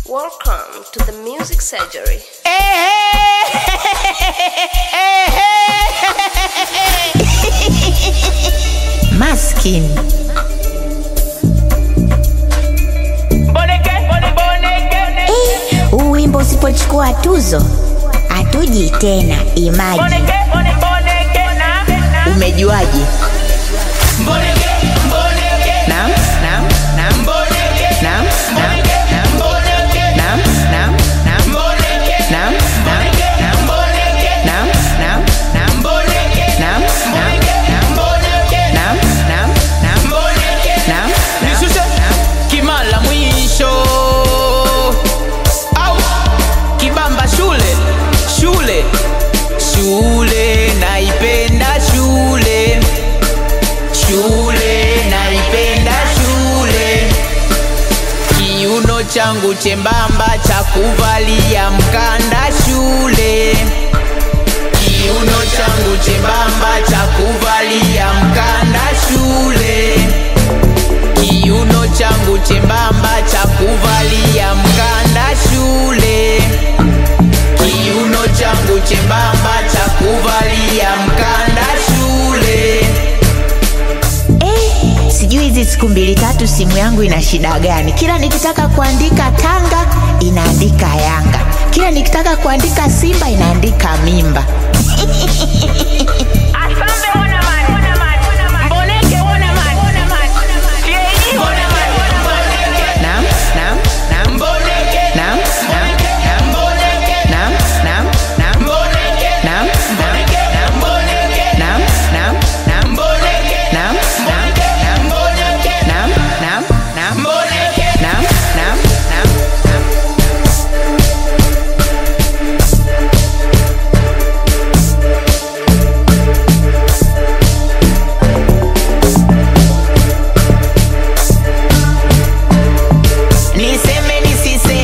Welcome to the Music Surgery. Maskin. Eh, huu wimbo usipochukua tuzo hatuji tena. Imaji, umejuaje? Naam, naam, naam. Naam, naam, naam. Naam, naam, naam. Naam, naam, naam. Naam, naam, naam. Naam, naam, naam. Naam, naam, naam. Naam, naam, Nishushe naam. kimala mwisho au kibamba shule shule shule naipenda shule shule naipenda shule kiuno changu chembamba cha kuvalia mkanda shule kiuno changu chembamba cha kuvalia mkanda shule kiuno changu chembamba cha kuvalia mkanda shule kiuno changu chembamba cha kuvalia mkanda shule Eh, sijui hizi siku mbili tatu simu yangu ina shida gani? Kila nikitaka kuandika Tanga inaandika Yanga, kila nikitaka kuandika Simba inaandika mimba. Asambe wana